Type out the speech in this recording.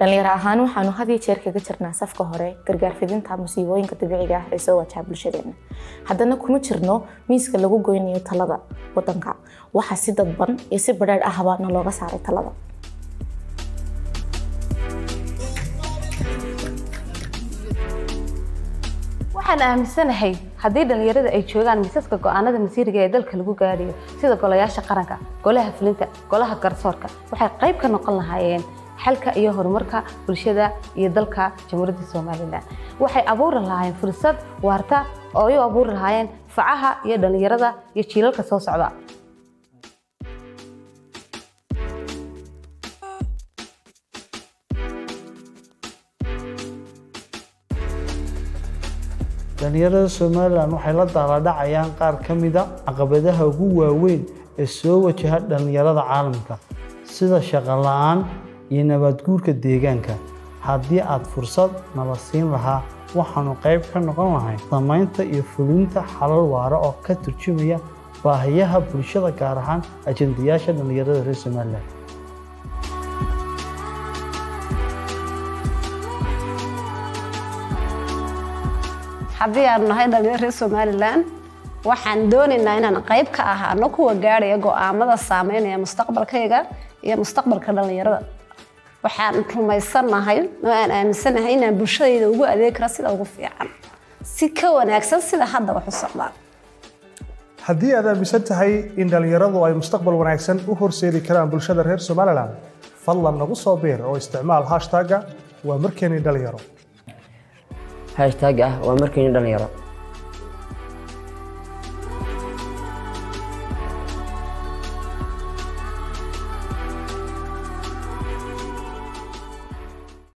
dhalinyaro ahaan waxaanu had iyo jeer kaga jirnaa safka hore gargaar fidinta musiibooyinka dabiiciga ah ee soo wajaha bulshadeena haddana kuma jirno miiska lagu goynayo talada wadanka waxaa si dadban iyo si badheedh ahba na looga saaray talada waxaan aaminsanahay haddii dhallinyarada ay joogaan miisaska go'aanada masiiriga ee dalka lagu gaadhayo sida golayaasha qaranka golaha fulinta golaha garsoorka waxay qayb ka noqon lahaayeen xalka iyo horumarka bulshada iyo dalka jamhuuriyadda somalilan waxay abuuri lahaayeen fursad waarta oo ay u abuuri lahaayeen facaha iyo dhallinyarada iyo jiilalka soo socda dhalinyarada somalilan waxay la daaladhacayaan qaar ka mida caqabadaha ugu waaweyn ee soo wajaha dhallinyarada caalamka sida shaqo la-aan iyo nabaadguurka deegaanka haddii aad fursad nala siin lahaa waxaanu qayb ka noqon lahay samaynta iyo fulinta xalal waara oo ka turjumaya baahiyaha bulshada gaar ahaan ajendayaasha dhallinyarada reer somalilan haddii aanu nahay dhalinyaro reer somalilan waxaan doonaynaa inaan qayb ka ahaano kuwa gaadhaya go'aamada saameynaya mustaqbalkayga iyo mustaqbalka dhallinyarada waxaan rumaysanahay oo aan aaminsanahay inaan bulshadayda ugu adeegi kara sida ugu fiican si ka wanaagsan sida hadda wax u socdaan haddii aad aaminsan tahay in dhallinyaradu ay mustaqbal wanaagsan u horseedi karaan bulshada reer somalilan fadlan nagu soo biir oo isticmaal hashtagga waa markeeni dhalinyaro hashtag ah waa markeeni dhalinyaro